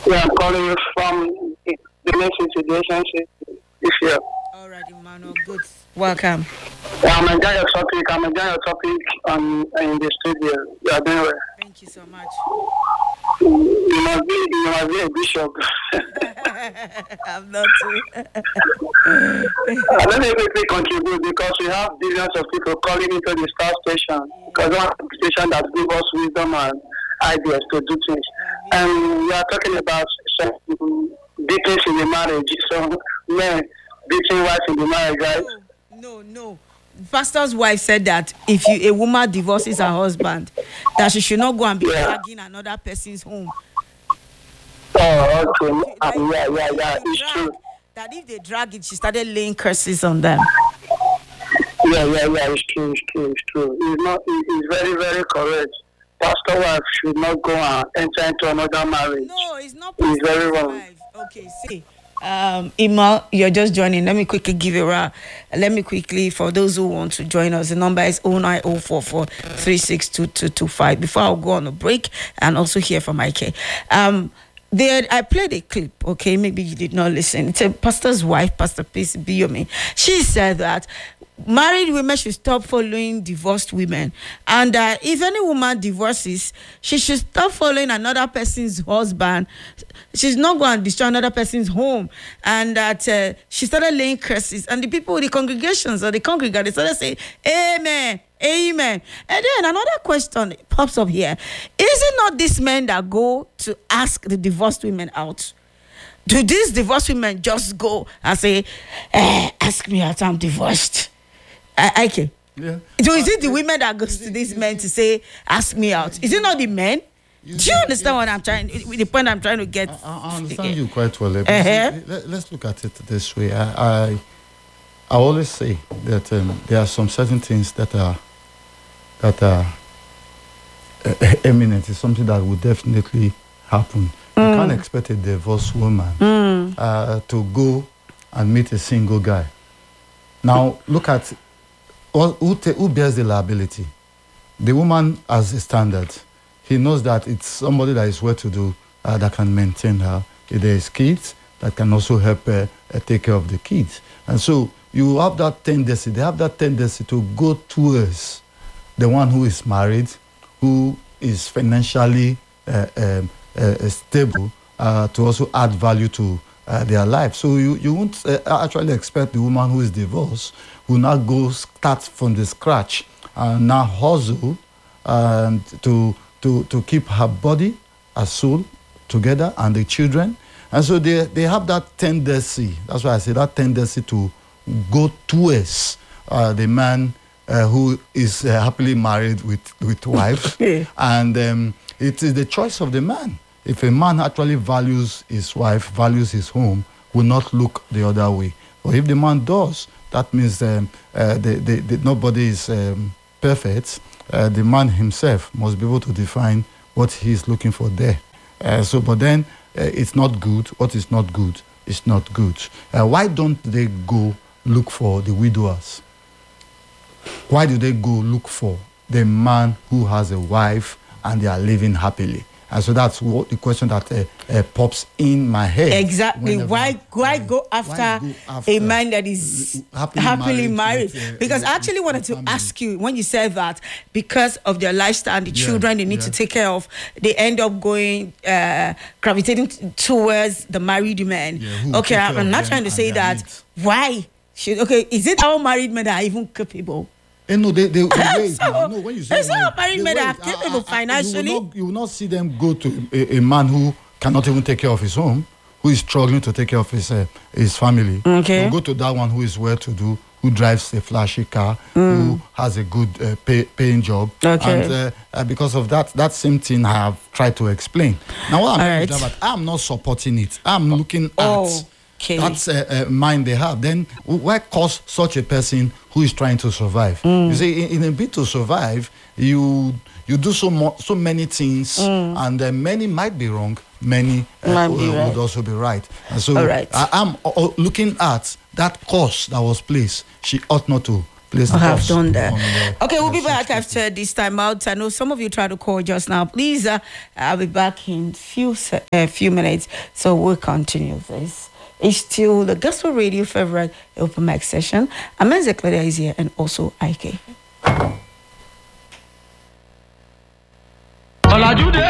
Yeah, I'm calling you from the relationship relationship this year. All right, Emmanuel. Good. Welcome. Yeah, I'm enjoying your topic. I'm enjoying your topic on in the studio. You are doing well. Thank you so much. You must be you must be a bishop. I'm not too. Uh, let me quickly contribute because we have billions of people calling into the star station because one station that gives us wisdom and ideas to do things. And we are talking about some beatings in the marriage, some men beating wives in the marriage, right? No, no, no. Pastor's wife said that if you a woman divorces her husband, that she should not go and be Yeah. dragging another person's home. Oh, okay. Like, Uh, yeah, yeah, if yeah. they It's drag- true. That if they drag it, she started laying curses on them. Yeah, yeah, yeah. It's true. It's true. It's true. It's not. it- It's very, very correct. Pastor wife should not go and enter into another marriage. No, it's not It's very Pastor's wrong. wife. Okay, see. Um, Ima, you're just joining. Let me quickly give you a let me quickly for those who want to join us. The number is 09044 362225. Before I'll go on a break and also hear from IK. Um there I played a clip, okay? Maybe you did not listen. It's a pastor's wife, Pastor Peace Biyomi. She said that married women should stop following divorced women. And uh, if any woman divorces, she should stop following another person's husband. She's not going to destroy another person's home. And that uh, she started laying curses. And the people, the congregations or the congregants, they started saying, Amen. Amen. And then another question pops up here. Is it not these men that go to ask the divorced women out? Do these divorced women just go and say, eh, ask me out, I'm divorced? I, okay. Yeah. So is it the women that goes to these men to say, ask me out? Is it not the men? Do you understand what I'm trying, the point I'm trying to get? I, I understand you quite well. eh, but Uh-huh. see, let, us look at it this way. I, I, I always say that um, there are some certain things that are that are uh, eminent. It's something that will definitely happen. You can't expect a divorced woman uh, to go and meet a single guy. Now look at who, who, ta- who bears the liability. The woman has a standard. He knows that it's somebody that is well to do uh, that can maintain her. If there is kids, that can also help uh, uh, take care of the kids. And so you have that tendency, they have that tendency to go towards the one who is married, who is financially uh, um, uh, stable, uh, to also add value to uh, their life. So you, you won't uh, actually expect the woman who is divorced will now go start from the scratch and now hustle and to, to, to keep her body, her soul together and the children. And so they, they have that tendency, that's why I say that tendency to go towards uh, the man uh, who is uh, happily married with, with wife. Yeah. And um, it is the choice of the man. If a man actually values his wife, values his home, will not look the other way. But if the man does, that means um, uh, the, the, the, nobody is um, perfect. Uh, the man himself must be able to define what he is looking for there. Uh, so, but then uh, it's not good. What is not good is not good. Uh, why don't they go look for the widowers? Why do they go look for the man who has a wife and they are living happily? And so that's what the question that uh, uh, pops in my head. Exactly. whenever- Why why go why after, go a after man that is happily happily, married married? with, uh, because I with- actually with wanted to family. ask you when you said that because of their lifestyle and the Yeah, children they need to yeah. take care of, they end up going uh, gravitating t- towards the married men. Yeah, who will okay, take I'm care of not them trying to and say their that. needs. Why should okay? Is it our married men that are even capable? Eh, no, they, they, they wait. So, now. no, when you say it's not wait, married they men that wait. are capable Ah, ah, ah, financially. You will, not, you will not see them go to a, a man who cannot even take care of his home, who is struggling to take care of his uh, his family. Okay. You go to that one who is well to do, who drives a flashy car, who has a good uh, pay, paying job. Okay. And uh, uh, because of that, that same thing I have tried to explain. Now, what I'm All trying right. to say about, I'm not supporting it. I'm looking at Oh, okay. that's uh, uh, mind they have, then w- why cause such a person who is trying to survive? Mm. You see, in, in a bid to survive, you you do so mo- so many things, and uh, many might be wrong, many uh, Mm. Might be w- right. would also be right. And so All right. I, am uh, uh, looking at that course that was placed. She ought not to place I the have boss done that. on the- Okay, we'll be the back search after this time out. I know some of you tried to call just now. Please, uh, I'll be back in few se- uh, few minutes. So we'll continue this. It's still the Gospel Radio favorite open mic session. Amenze Claudia is here and also IK. ọ̀làjúdé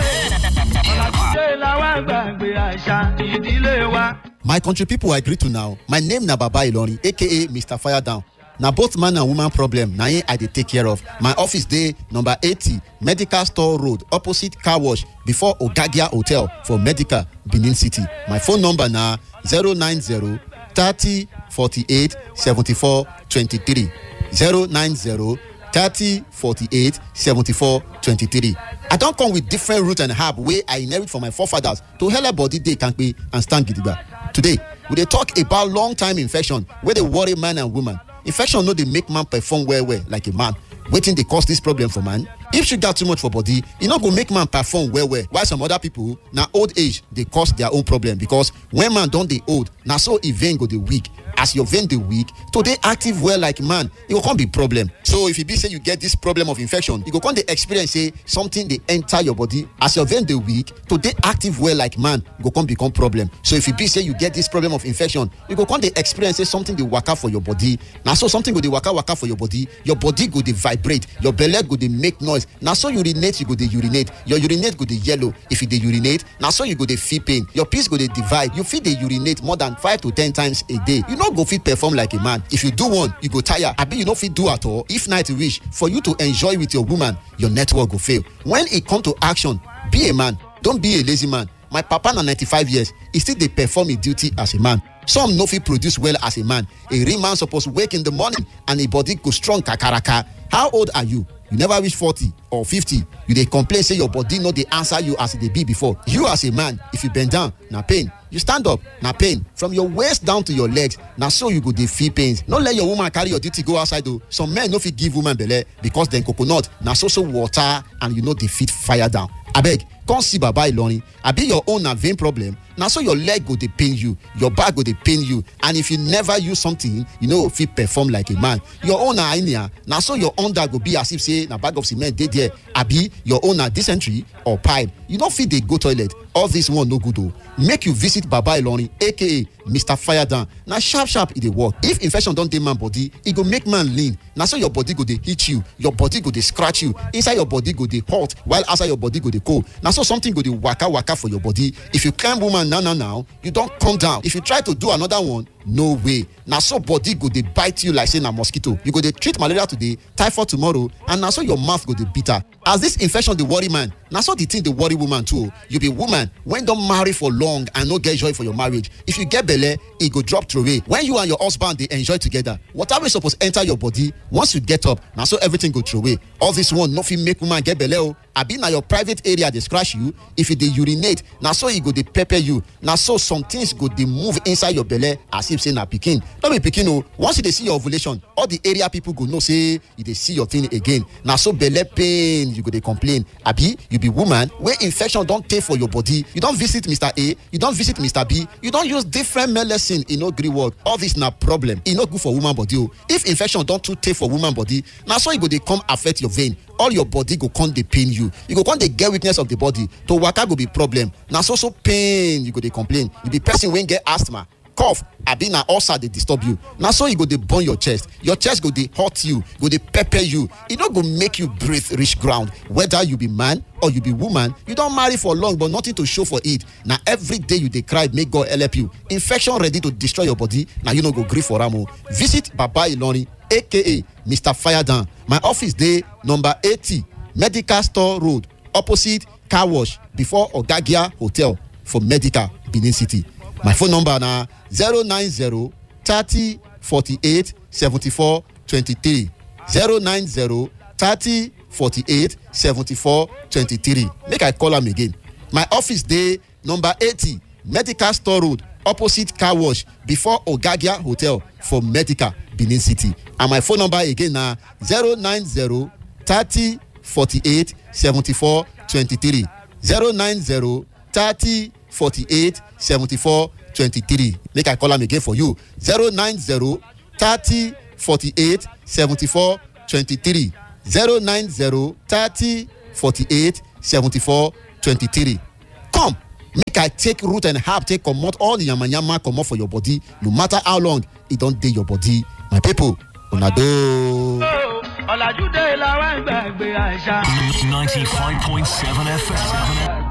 ọ̀làjúdé làwọn gbàgbé àṣà ìdílé wa. My country people I greet to now. My name na Baba Ilorin aka Mr. Fire Down. Na both man and woman problem na im I dey take care of. My office dey number eighty Medical Store Road opposite car wash before Ogagia Hotel for Medical Benin City. My phone number na zero nine zero thirty forty-eight seventy-four twenty-three zero nine zero thirty forty-eight seventy-four twenty-three. I don come with different root and herb wey I inherit from my forefathers to helep body dey kampe and stand gidigba. Today, we dey talk about long time infection wey dey worry man and woman. Infection no dey make man perform well well like a man. Wetin dey cause dis problem for man? If sugar too much for body, e no go make man perform well well. While some other people, na old age dey cause their own problem because when man don dey old, na so e vein go dey weak. As your vein dey weak, to dey active well like man, e go come be problem. So if e be say you get this problem of infection, you go come dey experience say something dey enter your body. As your vein dey weak, to dey active well like man go come become problem. So if e be say you get this problem of infection, you go come dey experience say something dey waka for your body. Na so something go dey waka waka for your body, your body go dey vibrate, your belle go dey make noise. Na so urinate you go dey urinate, your urinate go dey yellow. If you dey urinate, na so you go dey feel pain. Your piss go dey divide. You fit dey urinate more than five to ten times a day. You no go fit perform like a man. If you do one, you go tire. Abi you no fit do at all. If night reach, for you to enjoy with your woman, your network go fail. When e come to action, be a man. Don't be a lazy man. My papa na 95 years, e still dey perform im duty as a man. Some no fit produce well as a man. A real man suppose wake in the morning and im body go strong kakaraka. How old are you? You never reach 40 or 50. You dey complain say your body no dey answer you as e dey be before. You as a man, if you bend down, na pain. You stand up, na pain. From your waist down to your legs, na so you go dey feel pains. No let your woman carry your duty go outside o. Some men no fit give woman belle because dem coconut na so so water and you no dey fit fire down. Abeg, come see baba ilorin abi your own na vein problem na so your leg go dey pain you your back go dey pain you and if you never use something you no go fit perform like a man your own na hernia na so your under go be as if say na bag of cement dey there abi your own na dysentery or pipe you no fit dey go toilet all this one no good o make you visit baba ilorin aka mr firedown na sharp sharp e dey work if infection don dey man body e go make man lean na so your body go dey hit you your body go dey scratch you inside your body go dey hot while outside your body go dey cold na so something go dey waka waka for your body if you climb woman now now now you don come down if you try to do another one no way na so body go dey bite you like say na mosquito you go dey treat malaria today typhoid tomorrow and na so your mouth go dey bitter as this infection dey worry man na so the thing dey worry woman too o you be woman wey don marry for long and no get joy for your marriage if you get belle e go drop throway when you and your husband dey enjoy together water wey suppose enter your body once you get up na so everything go throway all this one no fit make woman get belle o abi na your private area dey scratch you if you dey urinate na so e go dey pepper you na so some things go dey move inside your belle as if say na pikin no be pikin o once you dey see your ovulation all the area people go know say you dey see your thing again na so belle pain you go dey complain abi you be woman wey infection don tey for your body you don visit mr a you don visit mr b you don use different medicine e no gree work all this na problem e no good for woman body o if infection don too tey for woman body na so e go dey come affect your vein all your body go come dey pain you you go come dey get weakness of the body to waka go be problem na so so pain you go dey complain you be person wey get asthma cough abi na ulcer dey disturb you na so e go dey burn your chest your chest go dey hurt you go dey pepper you e no go make you breathe reach ground whether you be man or you be woman you don marry for long but nothing to show for it na every day you dey cry make god help you infection ready to destroy your body na you no go gree for am o visit baba ilorin aka mr firedown my office dey number eighty medical store road opposite car wash before ogagia hotel for medical benin city my phone number na zero nine zero thirty forty-eight seventy-four twenty-three zero nine zero thirty forty-eight seventy-four twenty-three make i call am again my office dey number eighty medical store road opposite car wash before ogagia hotel for medical benin city and my phone number again na zero nine zero thirty forty-eight seventy-four twenty-three zero nine zero thirty forty-eight seventy-four twenty-three make i call am again for you zero nine zero thirty forty-eight seventy-four twenty-three zero nine zero thirty forty-eight seventy-four twenty-three come make i take root and herb take comot all the yamayama comot for your body no matter how long e don dey your body my people una doh. ọ̀làjú dé làwọn gbàgbé àṣà. 95.7 FM.